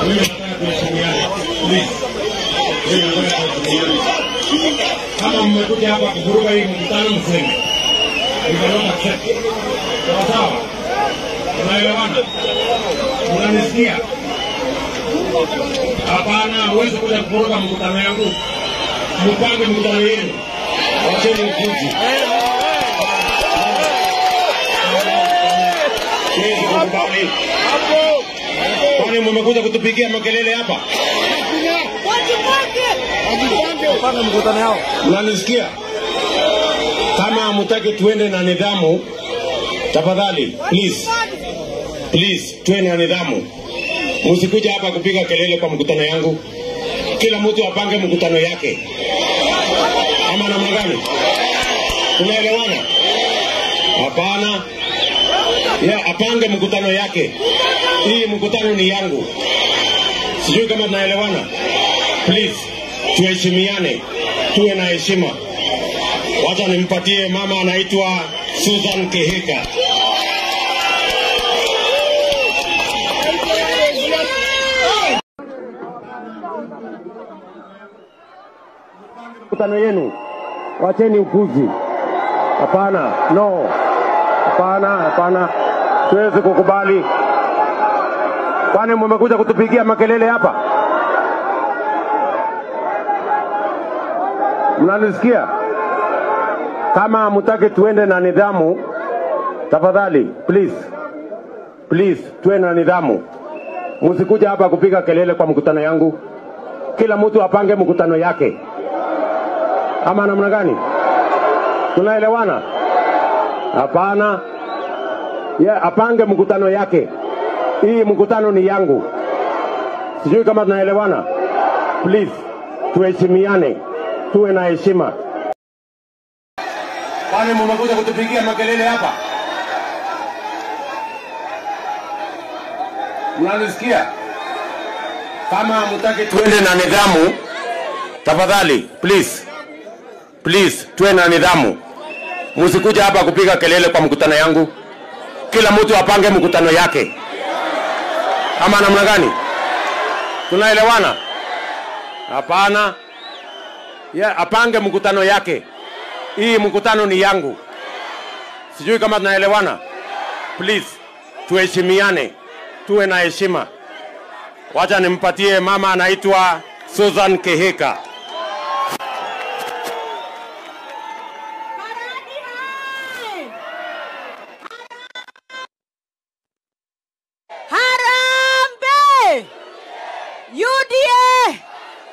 Mimi nataka tuheshimiane. Please. Mimi nataka tuheshimiane. Kama mmekuja hapa kuvuruga hii mkutano mseme. We cannot accept. Sawa sawa? Tunaelewana? Unanisikia? Hapana, huwezi kuja kuvuruga mkutano yangu. Mpange mkutano yenu. Wacheni upuzi. Siwezi kukubali. Kwani mmekuja kutupigia makelele hapa? Panga mkutano yao. Mnanisikia? Kama hamtaki tuende na nidhamu, tafadhali please, please tuende na nidhamu. Msikuja hapa kupiga kelele kwa mkutano yangu. Kila mtu apange mkutano yake, ama namna gani? Tunaelewana? Hapana, ya apange mkutano yake. Hii mkutano ni yangu, sijui kama tunaelewana. Please tuheshimiane, tuwe na heshima. Wacha nimpatie mama anaitwa Susan Kehika. Mkutano yenu, wacheni upuzi. Hapana, no, hapana, hapana, siwezi kukubali. Kwani mmekuja kutupigia makelele hapa? Mnanisikia? Kama hamtaki tuende na nidhamu, tafadhali please, please tuwe na nidhamu. Msikuja hapa kupiga kelele kwa mkutano yangu. Kila mtu apange mkutano yake, ama namna gani? Tunaelewana? Hapana, ye apange mkutano yake. Hii mkutano ni yangu, sijui kama tunaelewana. Please tuheshimiane, tuwe na heshima. Kwani mmekuja kutupigia makelele hapa? Mnanisikia? Kama hamtaki tuende na nidhamu, tafadhali please, please tuwe na nidhamu. Msikuja hapa kupiga kelele kwa mkutano yangu. Kila mtu apange mkutano yake, ama namna gani? Tunaelewana? Hapana, ye apange mkutano yake. Hii mkutano ni yangu, sijui kama tunaelewana. Please tuheshimiane, tuwe na heshima. Wacha nimpatie mama anaitwa Susan Kehika. Harambe! UDA!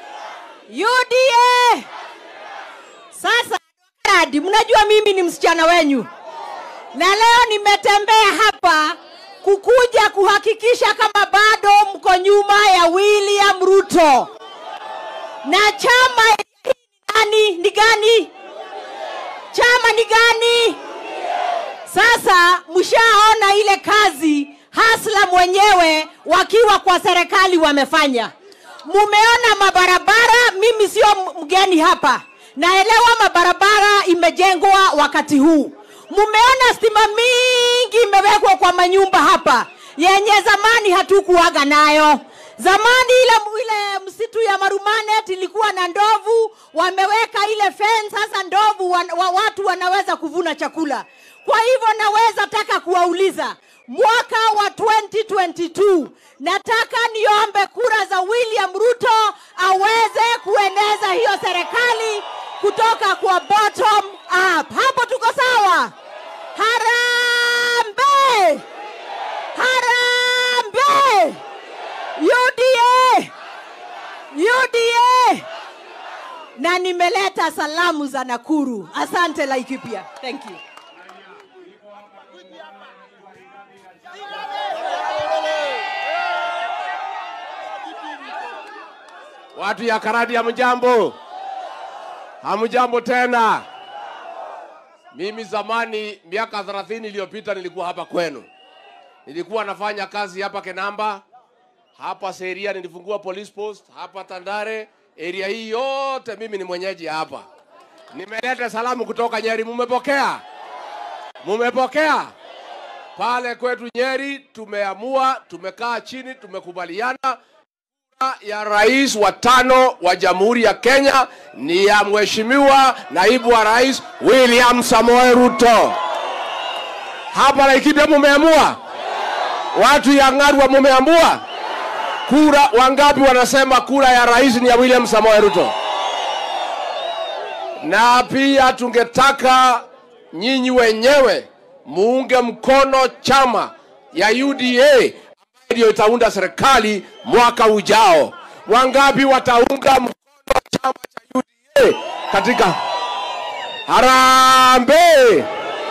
UDA! Sasa Radi, mnajua mimi ni msichana wenyu, na leo nimetembea hapa kukuja kuhakikisha kama bado mko nyuma ya William Ruto na chama hii ni nani? Ni gani? Chama ni gani? Sasa mshaona ile kazi Hasla mwenyewe wakiwa kwa serikali wamefanya. Mumeona mabarabara, mimi sio mgeni hapa, naelewa mabarabara imejengwa wakati huu. Mumeona stima mingi imewekwa kwa manyumba hapa yenye zamani hatukuwaga nayo. Zamani ile, ile msitu ya Marumanet ilikuwa na ndovu, wameweka ile fence, sasa ndovu wan, wa, watu wanaweza kuvuna chakula. Kwa hivyo naweza taka kuwauliza mwaka wa 2022 nataka niombe kura za William Ruto aweze kueneza hiyo serikali kutoka kwa bottom up. Hapo tuko sawa? Harambe! Harambe! UDA! UDA! Na nimeleta salamu za Nakuru. Asante Laikipia. Thank you. Watu ya Karadi hamjambo, hamjambo tena. Mimi zamani, miaka 30 iliyopita, nilikuwa hapa kwenu, nilikuwa nafanya kazi hapa Kenamba, hapa Seria, nilifungua police post hapa Tandare, area hii yote mimi ni mwenyeji hapa. Nimeleta salamu kutoka Nyeri, mumepokea? Mumepokea? Pale kwetu Nyeri tumeamua, tumekaa chini, tumekubaliana ya rais wa tano wa Jamhuri ya Kenya ni ya Mheshimiwa Naibu wa Rais William Samoei Ruto. Hapa Laikipia mumeamua, watu ya Ng'arwa mumeamua. Kura wangapi wanasema kura ya rais ni ya William Samoei Ruto? Na pia tungetaka nyinyi wenyewe muunge mkono chama ya UDA ambayo ndio itaunda serikali mwaka ujao. Wangapi wataunga mkono chama cha UDA katika Harambee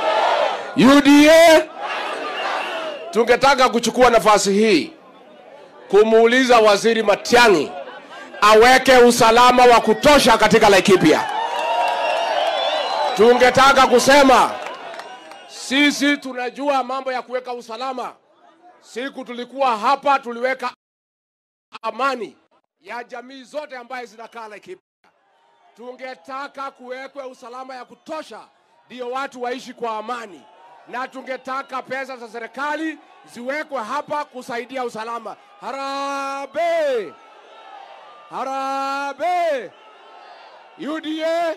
UDA? Tungetaka kuchukua nafasi hii kumuuliza Waziri Matiang'i aweke usalama wa kutosha katika Laikipia. Tungetaka kusema sisi tunajua mambo ya kuweka usalama. Siku tulikuwa hapa, tuliweka amani ya jamii zote ambaye zinakaa Laikipia. Tungetaka kuwekwe usalama ya kutosha, ndio watu waishi kwa amani, na tungetaka pesa za serikali ziwekwe hapa kusaidia usalama. Harambee! Harambee! UDA!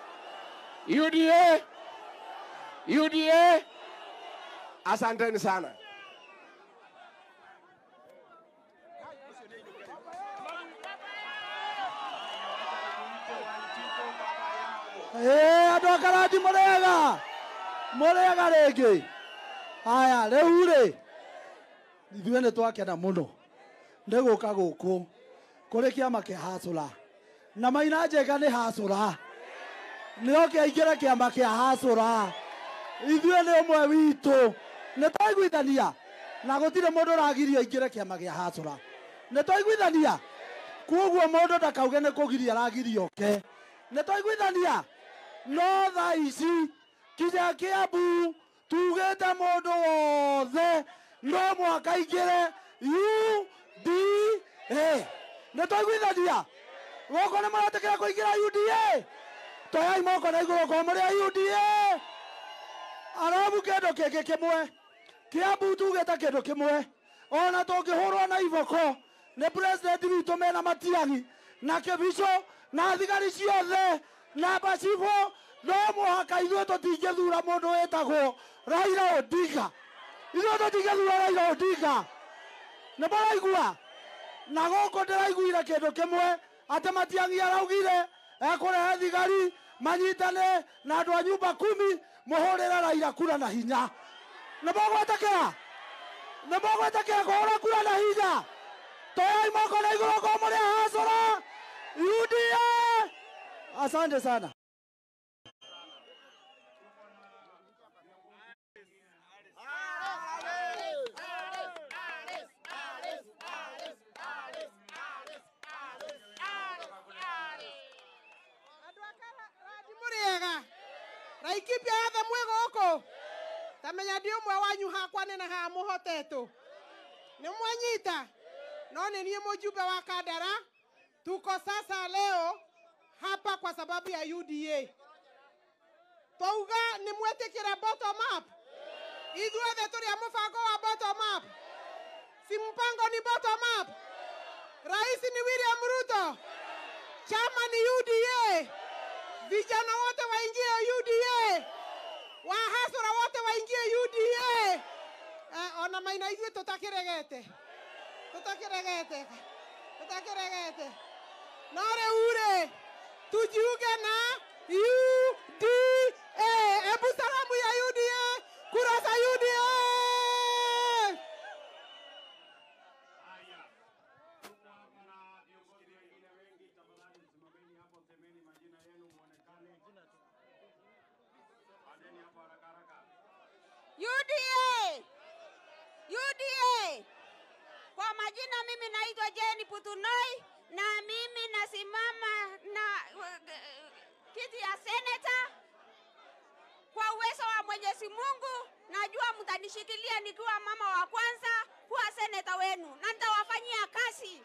UDA! UDA! Asanteni sana. ä andå a karati må rä ega må rä ega rä ngä aya rä u rä ithuä nä twakena må no nä gå ka gå kå kå rä kä ama kä hacå ra na maina njega nä hacå ra nä okä aingä re kä ama kä hacå ra ithuä nä å mwe witå nä twaiguithania na gå tirä må ndå ragirio aingä re kä ama gä hacå ra nä twaiguithania koguo må ndå ndakauge nä kå giria aragirio ke nä twaiguithania no tha ici kinya kä ambu tugä te må ndå wothe no mwaka ingä re uda nä twaiguithania goko nä maratä kä ra kå ingä ra uda toyai moko na igå rå korwo må rä a uda arabu kä ndå kä ngä kä mwe kä ambu tugä te kä ndå kä mwe ona tå ngä hå rwo na iboko nä president witå mena matiangi na kä bico na thigari ciothe na mbacibå no mũhaka ithuĩ tũtingĩ thura mũndũ wĩtagwo raira odinga ithuĩ tũtingĩ thura raira odinga nĩ mũraigua na gũkũ ndĩraiguire kĩndũ kĩmwe atĩ matiang'i araugire ekũrehe thigari manyitane na andũ a nyumba kumi mũhũrĩre raira kura na hinya nĩ mũgwĩtĩkĩra nĩ mũgwĩtĩkĩra kũhũra kura na hinya toyai moko na igũrũ kwa mũrĩa hacũra UDA asante sana andå akaradi må rä ega raikipia yothe mwä gå kå tamenya ndä å mwe wanyu hakwa nä na haa må hotetå nä mwanyita no nä niä må jumbe wa kandara tuko sasa leo hapa kwa sababu ya uda twauga nä mwätä kä re bottom up ithuothe tå rä a må bango wa bottom up si mpango ni bottom up rais ni william ruto chama ni uda vijana wote waingie uda wahasura wote waingie uda eh, ona maina ithuĩ tũtakĩregete tũtakĩregete tũtakĩregete no rĩu rĩ tujiunge na uda ebu salamu ya uda kura za uda UDA UDA kwa majina mimi naitwa Jeni Putunoi na mimi nasimama na uh, kiti ya seneta. Kwa uwezo wa Mwenyezi Mungu najua mtanishikilia nikiwa mama wa kwanza kuwa seneta wenu na nitawafanyia kazi.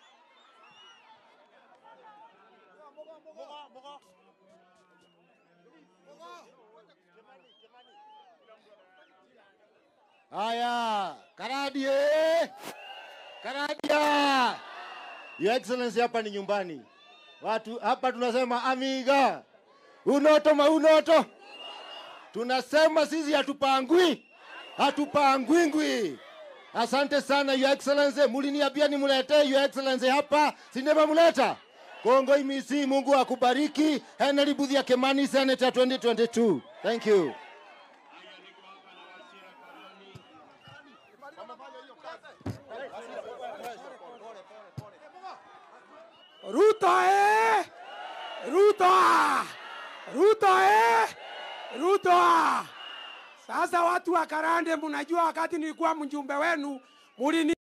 haya karadi ĩ. karadia Your Excellency, hapa ni nyumbani. Watu hapa tunasema amiga, unoto maunoto. Tunasema sisi hatupangwi, hatupangwingwi. Asante sana Your Excellency, muliniambia nimuletee Your Excellency hapa, si ndivyo muleta? Kongo imisi, Mungu akubariki. Henry Budhia Kimani, Senator 2022. Thank you. Ruto eh! Ruto! Ruto eh! Ruto! Sasa watu wa Karande, mnajua wakati nilikuwa mjumbe wenu mulini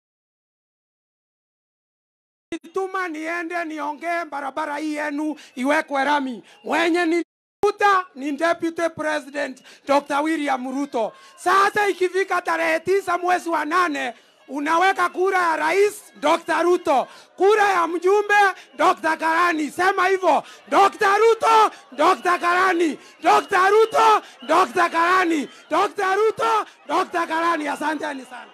tuma niende niongee barabara hii yenu iwekwe rami. Mwenye nilifuta ni Deputy President Dr. William Ruto. Sasa ikifika tarehe tisa mwezi wa nane unaweka kura ya rais Dr. Ruto, kura ya mjumbe Dr. Karani. Sema hivyo, Dr. Ruto, Dr. Karani, Dr. Ruto, Dr. Karani, Dr. Ruto, Dr. Karani. Asanteni sana.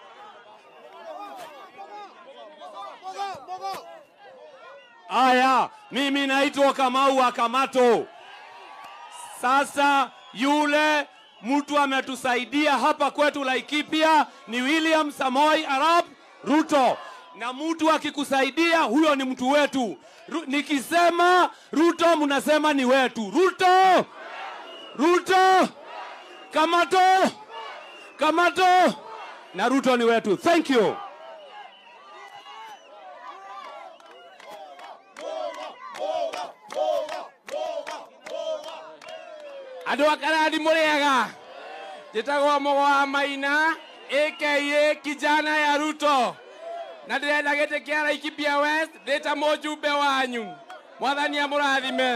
Aya, mimi naitwa Kamau wa Kamato. Sasa yule mtu ametusaidia hapa kwetu Laikipia ni William Samoi Arap Ruto, na mtu akikusaidia huyo ni mtu wetu. Ru, nikisema Ruto mnasema ni wetu. Ruto, Ruto, Kamato, Kamato na Ruto ni wetu. Thank you. andå a karandi må rä ega njä tagwo må wa maina aka kijana ya ruto na ndä renda gä tä kä a raikibia west ndä ta må njumbe wanyu mwathani amå rathime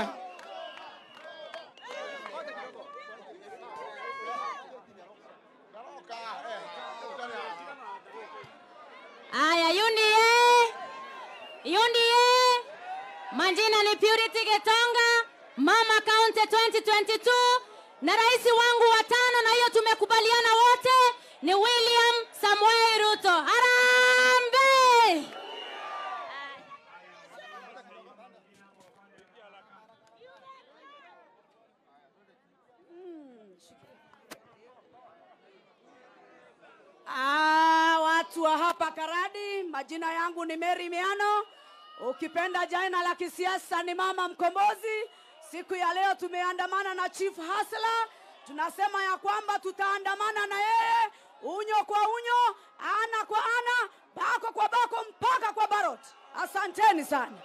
Aya, UNDA, UNDA, majina ni Purity Getonga, Mama County 2022 na rais wangu wa tano, na hiyo tumekubaliana wote ni William Samuel Ruto. Harambee! Ah, watu wa hapa Karadi, majina yangu ni Mary Miano. Ukipenda jina la kisiasa ni Mama Mkombozi. Siku ya leo tumeandamana na Chief Hasla. Tunasema ya kwamba tutaandamana na yeye unyo kwa unyo, ana kwa ana, bako kwa bako, mpaka kwa barot. Asanteni sana.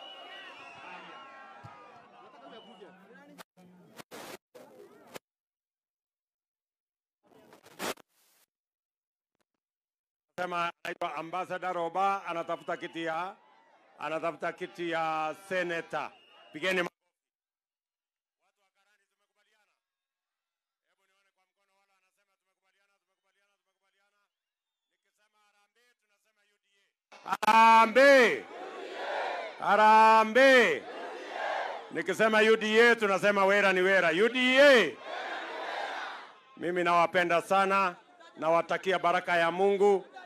Sema anaitwa Ambassador Roba, anatafuta kiti ya anatafuta kiti ya seneta. Pigeni ma- Harambee! Harambee! Nikisema UDA tunasema wera ni wera. UDA! Mimi nawapenda sana, nawatakia baraka ya Mungu